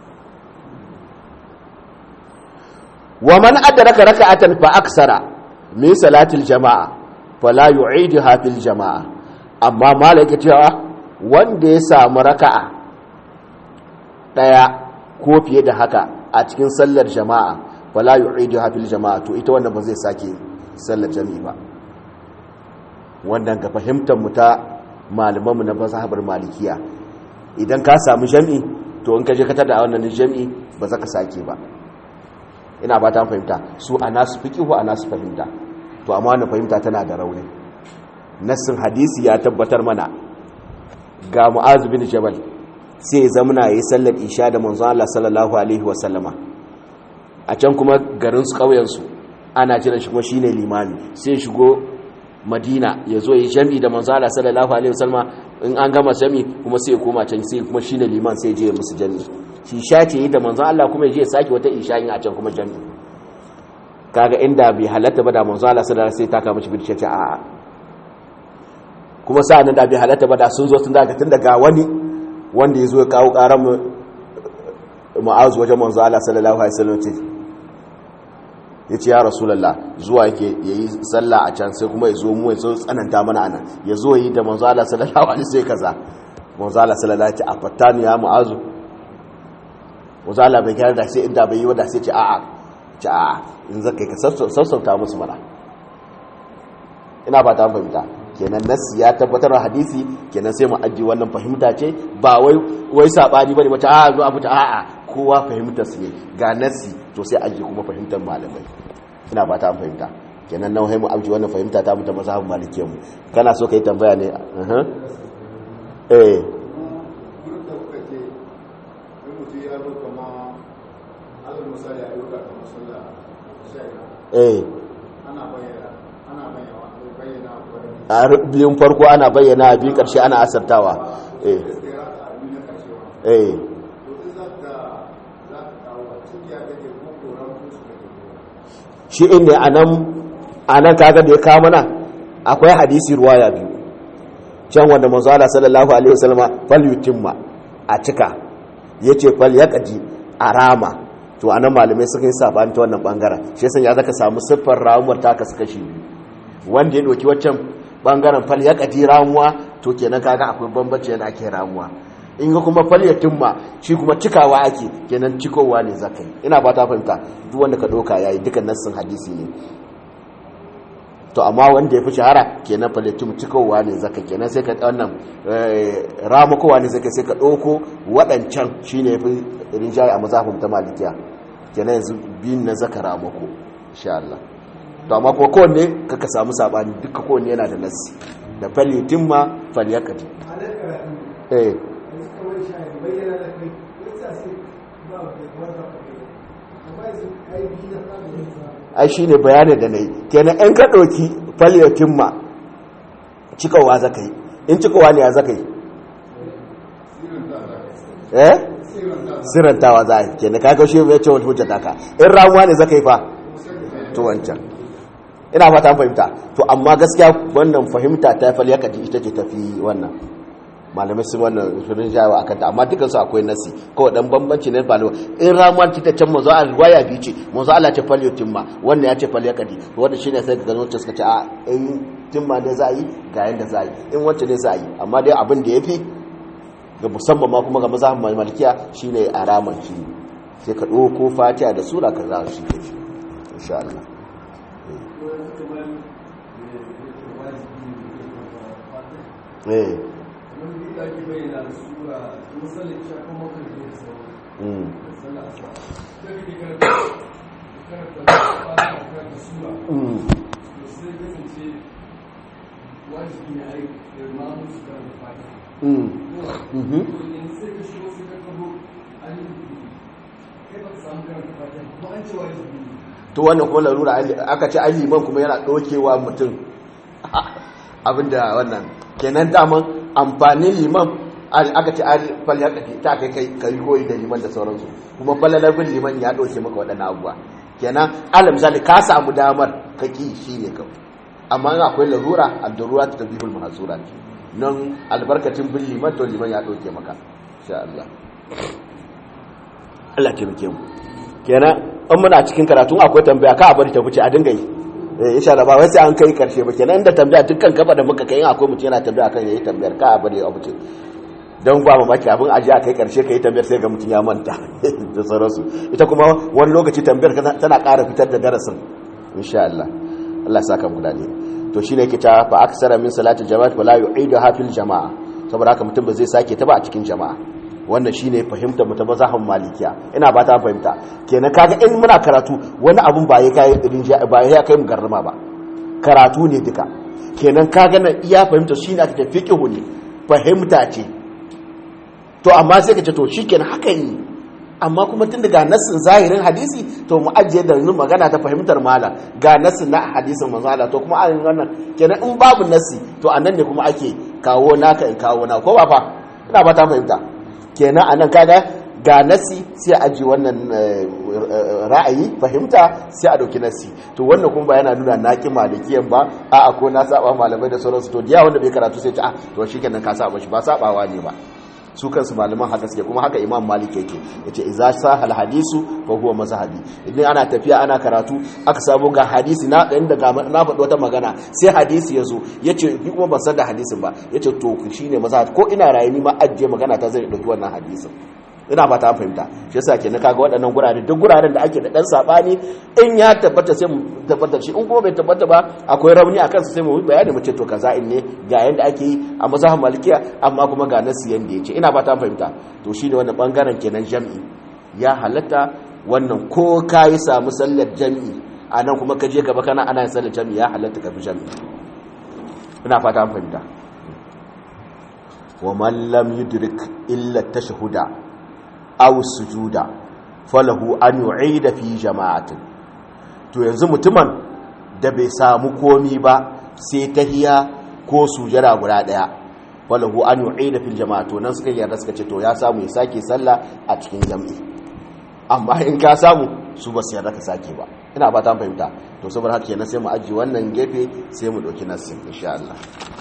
wa man adraka raka'atan fa aksara min salatil jama'a fala yu'iduha fil jama'a amma malaka cewa wanda ya samu raka'a daya ko fiye da haka a cikin sallar jama'a fala yu'iduha fil jama'a to ita wannan ba zai sake sallar jami'i ba wannan ga fahimtar mu ta malamanmu na mazhabar malikiya idan ka samu jami'i to in ka je ka tada wannan jami'i ba za ka sake ba ina ba ta fahimta su a nasu fiqihu a nasu fahimta to amma wannan fahimta tana da rauni nassin hadisi ya tabbatar mana ga mu'az bin jabal sai ya zamana yayi sallar isha da manzon Allah sallallahu alaihi wa sallama a can kuma garin su kauyen su ana jiran shi kuma shine limami sai shigo madina ya zo yi jami da manzo Allah sallallahu alaihi wasallama in an gama jami kuma sai ya koma can sai kuma shine liman sai je musu jami shi sha ce yi da manzo Allah kuma ya je saki wata isha yin a can kuma jami kaga inda bai halatta ba da manzo Allah sallallahu alaihi wasallam sai ta kama shi bidice ce a'a kuma sa'an da bai halatta ba da sun zo sun daga tun daga wani wanda ya zo ya kawo karan mu mu'azu wajen manzo Allah sallallahu alaihi wasallam ce ya ce ya rasulallah zuwa yake ya yi sallah a can sai kuma ya zo mu ya zo tsananta mana anan ya zo yi da manzo Allah sallallahu alaihi sai kaza manzo Allah sallallahu alaihi a fattani ya mu'azu manzo Allah bai gyara da sai inda bai yi wada sai ce a'a ce a'a in zaka ka sassauta musu mana ina ba ta fahimta kenan nassi ya tabbatar da hadisi kenan sai mu ajiye wannan fahimta ce ba wai wai sabani bane mace a'a zo abu ta a'a kowa fahimtar su ne ga nassi to sai ajiye kuma fahimtar malamai ina ba ta fahimta kenan nan mu ajiye wannan fahimta ta mutum mazhabin malikiyar mu kana so kai tambaya ne eh eh a biyun farko ana bayyana a biyu karshe ana asartawa eh eh shi inda anan anan kaga da ya kawo mana akwai hadisi ruwaya biyu can wanda manzo Allah sallallahu alaihi wasallama fal yutimma a cika yace fal yaqdi arama to anan malamai suka yi sabani ta wannan bangaren shi yasa ya zaka samu siffar ramuwar ta kasu kashi biyu wanda ya doki waccan bangaren fal ya kadi ramuwa to kenan kaga akwai bambanci yana ake ramuwa in ga kuma fal ya tumma shi kuma cikawa ake kenan cikowa ne zakai ina ba ta fahimta duk wanda ka doka yayi dukan nassin hadisi ne to amma wanda ya fi shahara kenan fal ya tum cikowa ne zakai kenan sai ka wannan ramukowa ne zakai sai ka doko wadancan shine yafi rinjaye a mazhabin ta malikiya kenan yanzu bin na zaka ramuko insha Allah to amma ko kowanne kaka samu sabani duka kowanne yana da nassi da falitin ma falyakati eh ai shine bayanin da nayi kenan in ka dauki falyatin ma cikawa zakai in cikawa ne ya zakai eh sirantawa za kenan kaga shi ya ce wata hujjata ka in ramuwa ne zakai fa to wancan ina fata fahimta to amma gaskiya wannan fahimta ta fal ya kaji ita ce tafi wannan malamai sun wannan shirin jawa a kanta amma dukkan su akwai nasi kawai dan bambanci ne balo in ramuwar ta can mazo a riwaya biyu ce mazo Allah ce fal yutimma wannan ya ce fal ya kadi wanda shine sai ga wacce suka ce a in timma ne za yi ga yanda za yi in wacce ne za yi amma dai abin da yafi ga musamman ma kuma ga mazhabin malikiya shine araman shi sai ka dauko fatiha da sura ka za shi insha Allah eh to wannan kuma larura aka ce liman kuma yana ɗaukewa mutum abinda wannan kenan daman amfanin liman aka ce an fal ya kafi ta kai kai kai koyi da liman da sauransu kuma falalar bin liman ya ɗauke maka waɗannan abubuwa kenan alal misali ka samu damar ka ki shi ne kawai amma in akwai larura ad-darura ta tabihul mahzura nan albarkatin bin liman to liman ya ɗauke maka insha Allah Allah ke muke mu kenan in muna cikin karatu akwai tambaya ka a bari ta wuce a dinga yi eh insha Allah ba wai sai an kai karshe ba kenan inda tambaya dukkan kafa da muka kai akwai mutum yana tambaya kan yayi tambayar ka a bari a wuce don ba mamaki abin aji a kai karshe kai tambayar sai ga mutum ya manta da sauransu ita kuma wani lokaci tambayar tana ƙara fitar da darasin insha Allah Allah ya saka mu da to shine yake ta fa aksara min salati jama'at wala yu'idu hafil jama'a saboda haka mutum ba zai sake ta ba a cikin jama'a wannan shine fahimtar mu ta mazhabin malikiya ina ba ta fahimta kenan kaga in muna karatu wani abun ba ya kai ba ya kai mu garrama ba karatu ne duka kenan kaga nan iya fahimta shine ake fiqhu ne fahimta ce to amma sai ka ce to shikenan haka ne amma kuma tun daga nassin zahirin hadisi to mu ajiye da magana ta fahimtar malam ga nassin na hadisin manzo Allah to kuma an wannan kenan in babu nassi to anan ne kuma ake kawo naka in kawo na ko ba fa ina ba ta fahimta kenan anan kaga ga nassi sai a aji wannan ra'ayi fahimta sai a dauki nassi to wannan kuma ba yana nuna naki malikiyan ba a'a ko na saba malamai da sauransu to diya wanda bai karatu sai ta ah to shikenan ka saba shi ba sabawa ne ba su kansu malaman haka suke kuma haka imam malik yake yace idza sahal hadisu fa huwa mazhabi idan ana tafiya ana karatu aka samu ga hadisi na inda ga na faɗi wata magana sai hadisi yazo yace ni kuma ban san da hadisin ba yace to shine mazhabi ko ina rayu ni ma ajiye magana ta zai dauki wannan hadisin ina ba ta fahimta shi yasa kenan kaga waɗannan gurare duk guraren da ake da dan sabani in ya tabbata sai mu tabbatar shi in kuma bai tabbata ba akwai rauni akan su sai mu bayani mu ce to kaza in ne ga yanda ake yi a mazhabin malikiya amma kuma ga nasu yanda yace ina ba ta fahimta to shine wannan bangaren kenan jami'i ya halatta wannan ko kai samu sallar jami'i anan kuma ka je gaba kana ana yin sallar jami'i ya halatta ka bi jami'i ina fata an fahimta wa man lam yudrik illa tashhuda aw sujuda falahu an yu'ida fi jama'atin to yanzu mutumin da bai samu komi ba sai tahiya ko sujada guda daya falahu an yu'ida fil jama'a to nan suka yarda suka ce to ya samu ya sake sallah a cikin jami'i amma in ka samu su ba su yarda ka sake ba ina ba ta fahimta to saboda haka kenan sai mu aji wannan gefe sai mu dauki nassin insha Allah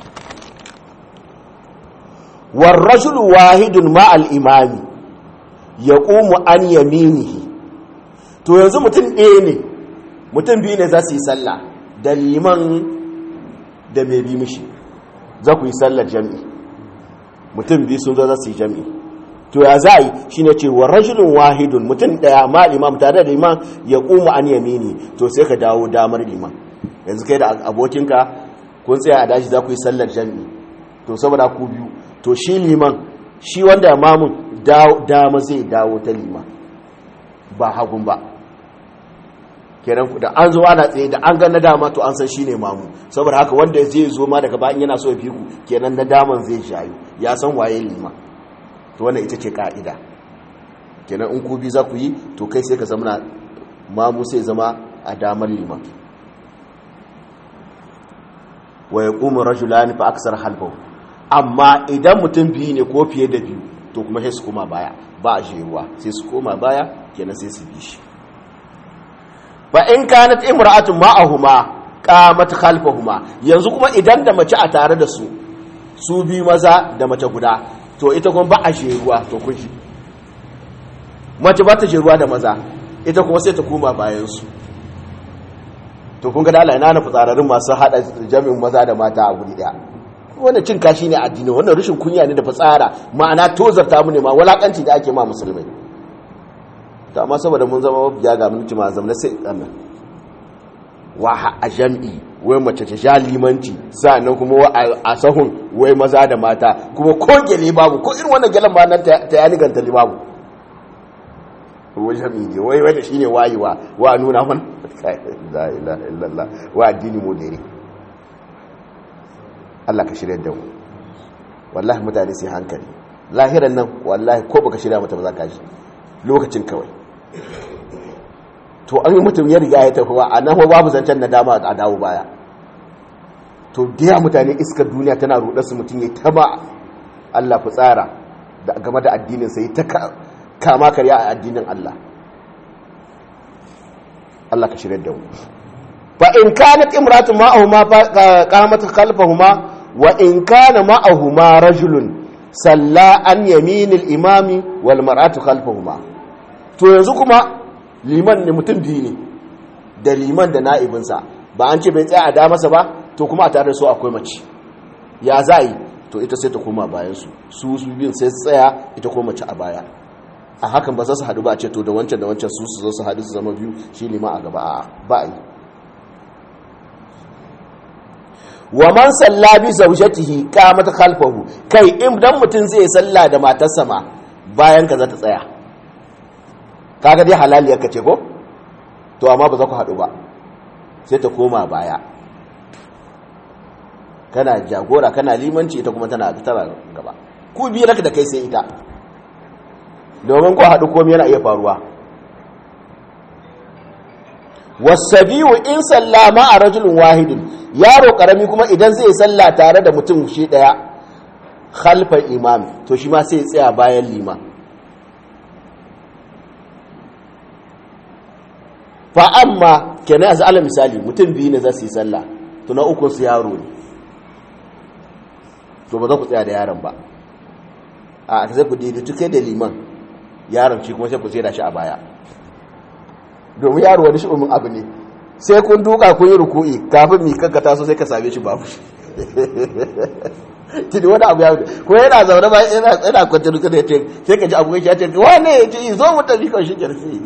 war rajulu wahidun ma al imami ya ƙumu an yaminihi to yanzu mutum ɗaya ne mutum biyu ne za su yi sallah da liman da mai bi mishi za ku yi sallar jami'i mutum biyu sun zo za su yi jami'i to ya za a yi shi ne ce wa rajulun wahidun mutum ɗaya ma imam tare da liman ya ƙumu an yamini to sai ka dawo damar liman yanzu kai da abokinka kun tsaya a daji za ku yi sallar jami'i to saboda ku biyu to shi liman shi wanda mamun dama zai dawo ta lima ba hagun ba kenan da an zo ana tsaye da an ga na dama to an san shine mamu saboda haka wanda zai zo ma daga bayan yana so ya fiku kenan na daman zai shayu ya san waye lima to wannan ita ce ka'ida kenan in ku bi za ku yi to kai sai ka zama mamu sai zama a damar lima wa yaqumu rajulani fa aksar halbahu amma idan mutum biyu ne ko fiye da biyu to kuma sai su koma baya ba a jeruwa sai su koma baya kenan sai su bi shi fa in kanat imra'atun ma'ahuma qamat khalfahuma yanzu kuma idan da mace a tare da su su bi maza da mace guda to ita kuma ba a jeruwa to kun ji mace ba ta jeruwa da maza ita kuma sai ta koma bayan su to kun ga da Allah ina na fitsararin masu hada jami'in maza da mata a guri daya wannan cin kashi ne addini wannan rashin kunya ne da fitsara ma'ana tozarta mu ne ma walakanci da ake ma musulmai to amma saboda mun zama mafiya ga mun ma zama sai annan wa a jam'i wai mace ta sha limanci sannan kuma wa a sahun wai maza da mata kuma ko gele babu ko irin wannan gelen ma nan ta yani ganta li babu wai jam'i ne wai wai shine wayewa wa nuna man la ilaha illallah wa addini modere Allah ka shirya da mu wallahi mutane sai hankali lahiran nan wallahi ko baka shirya mata ba za ka ji lokacin kawai to an yi mutum ya riga ya tafi wa a nan babu zancen na dama a dawo baya to da mutane iskar duniya tana rudar su mutum ya taba Allah ku tsara game da addinin sai ta kama karya a addinin Allah Allah ka shirya da mu fa in kanat imratu ma'ahuma qamat khalfahuma wa in kana ma'ahuma rajulun salla an yaminil imami wal mar'atu khalfahuma to yanzu kuma liman ne mutum biyu ne da liman da na'ibinsa ba an ce bai tsaya a damarsa ba to kuma a tare da su akwai mace ya za yi to ita sai ta koma bayansu su su biyun sai su tsaya ita koma mace a baya a hakan ba za su haɗu ba a ce to da wancan da wancan su su zo su haɗu su zama biyu shi liman a gaba a ba a yi wa man salla bi zawjatihi qamat khalfahu kai in dan mutun zai salla da matarsa ma bayan ka za ta tsaya kaga dai halaliyar ka ce ko to amma ba za ku haɗu ba sai ta koma baya kana jagora kana limanci ita kuma tana tana gaba ku biyu raka da kai sai ita domin ku haɗu komai yana iya faruwa wasabiyu in sallama a rajulun wahidin yaro karami kuma idan zai salla tare da mutum shi daya khalfar imam to shi ma sai tsaya bayan liman fa amma kenan yanzu ala misali mutum biyu ne za su yi sallah to na ukun su yaro ne to ba za ku tsaya da yaron ba a zai ku daidaitu kai da liman yaron shi kuma sai ku tsira shi a baya domin yaro wani shi umin abu ne sai kun duka kun yi ruku'i kafin mi kanka taso sai ka same shi babu tuni wani abu ya wuce ko yana zaune ba yana kwanci duka da ya ce sai ka ji abu ya ce wane ya ce zo mu tafi kan shi kirfi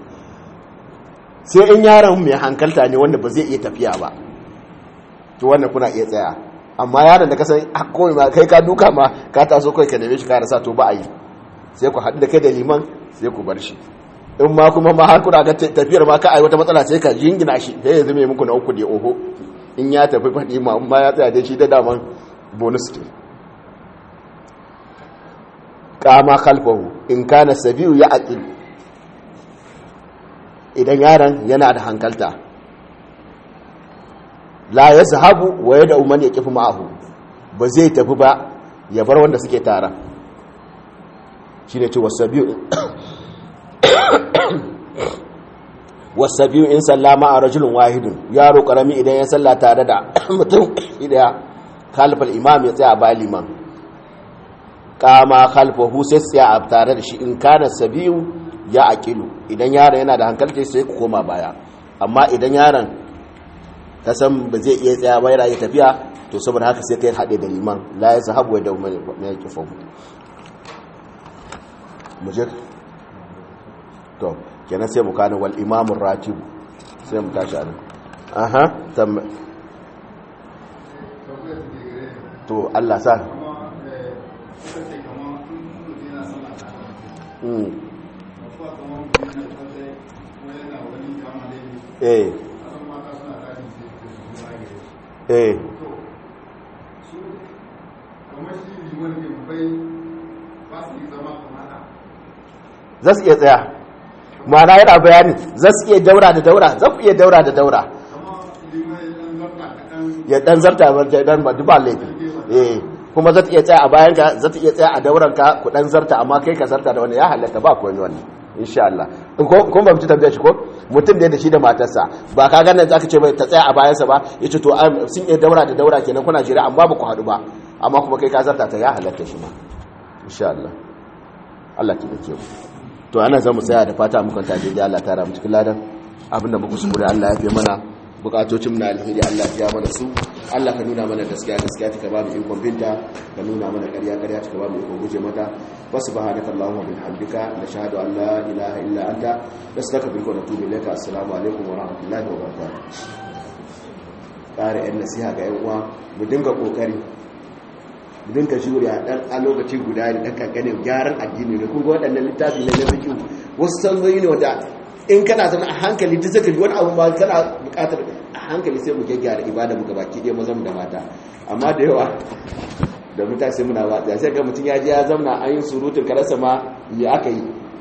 sai in yaron mai hankalta ne wanda ba zai iya tafiya ba to wannan kuna iya tsaya amma yaron da ka san kawai ma kai ka duka ma ka taso kawai ka neme shi ka rasa to ba a yi sai ku haɗu da kai da liman sai ku bar shi in ma kuma ma har kuna ga tafiyar ma ka ai wata matsala sai ka jingina shi sai ya zame muku na uku da oho in ya tafi faɗi ma in ma ya tsaya da shi da daman bonus ce kama khalfahu in kana sabiyu ya aqil idan yaron yana da hankalta la yazhabu wa yad'u man yaqifu ma'ahu ba zai tafi ba ya bar wanda suke tara shine ce wasabiyu wasabiyu in sallama a rajulun wahidun yaro karami idan ya salla tare da mutum idaya khalfal imam ya tsaya ba liman kama khalfahu sai tsaya a tare da shi in kana sabiyu ya aqilu idan yaron yana da hankalci sai ku koma baya amma idan yaron ka san ba zai iya tsaya ba yana iya tafiya to saboda haka sai kai haɗe da liman la ya sahabu da mai kifa mu je to kenan sai mu kana wal imamur ratib sai mu tashi anan aha tam to Allah sa mm eh eh za su iya tsaya mana yana bayani za su iya daura da daura za ku iya daura da daura ya dan zarta dan ba duba laifi eh kuma za ta iya tsaya a bayan ka za ta iya tsaya a dauran ka ku dan zarta amma kai ka zarta da wani ya halatta ba komai wannan insha Allah kun ba mutu tabbata shi ko mutum da shi da matarsa ba ka ganin zaka ce bai ta tsaya a bayansa ba yace to sun iya daura da daura kenan kuna jira amma ba ku hadu ba amma kuma kai ka zarta ta ya halatta shi ma insha Allah Allah ki dake mu to ana zamu tsaya da fata mukan ta daidai Allah ta ramu cikin ladan abinda muku su Allah ya fi mana bukatocin na alheri Allah ya mana su Allah ka nuna mana gaskiya gaskiya ta ba mu ikon binta ka nuna mana ƙarya ƙarya ta ba mu ikon guje mata wa subhanaka allahumma bihamdika nashhadu an la ilaha illa anta nastaghfiruka wa natubu ilayka assalamu alaikum wa rahmatullahi wa barakatuh ƙara yan nasiha ga yan uwa mu dinga kokari mu dinga shuri a dan a lokaci guda ne dan kankanin gyaran addini ne kun ga waɗannan littafi ne na fiqh wasu sanzoyi ne wanda in kana zama a hankali duk zaka ji wani abu ba kana bukatar a hankali sai mu gyaggyara ibada mu gabaki ɗaya mazan da mata amma da yawa da mutane sai muna watsa sai ga mutum ya je ya zauna an yi surutun karasa ma ya aka yi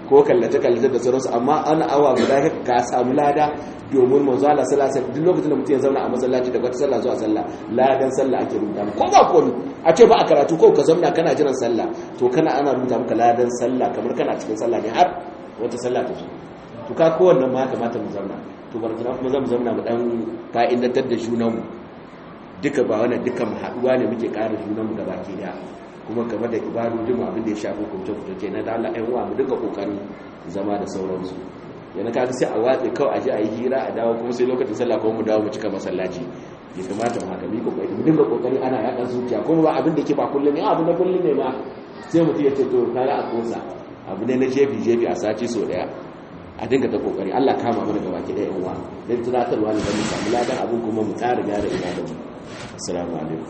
ko kallace kallace da sauransu amma an awa guda ka samu lada domin manzo Allah sallallahu alaihi duk lokacin da mutum ya zauna a masallaci da wata sallah zuwa sallah ladan sallah ake rubuta ko ba ko a ce ba a karatu ko ka zauna kana jiran sallah to kana ana rubuta maka ladan sallah kamar kana cikin sallah ne har wata sallah ta zo to ka kowanne ma kamata mu zauna to barkana kuma zamu zauna mu dan fa'idantar da junanmu duka ba wannan duka mu haduwa ne muke ƙara junanmu da baki daya kuma game da ibadojin abin da ya shafi hukunce ke na da Allah ɗan uwa mu duka kokarin zama da sauransu yana kaga sai a watse kawai a je a yi hira a dawo kuma sai lokacin sallah kuma mu dawo mu cika masallaci ya kamata mu haka mi kokari mu dinga kokari ana yaɗa zuciya kuma ba abin da ke ba kullum ne abu na kullum ne ma sai mutum ya ce to kaga a kosa abu ne na jefi jefi a sati so daya a dinga ta kokari Allah kama mana gaba ki ɗaya uwa dan tunatarwa ne da mu samu ladan abin kuma mu ƙara gyara ibadan mu assalamu alaikum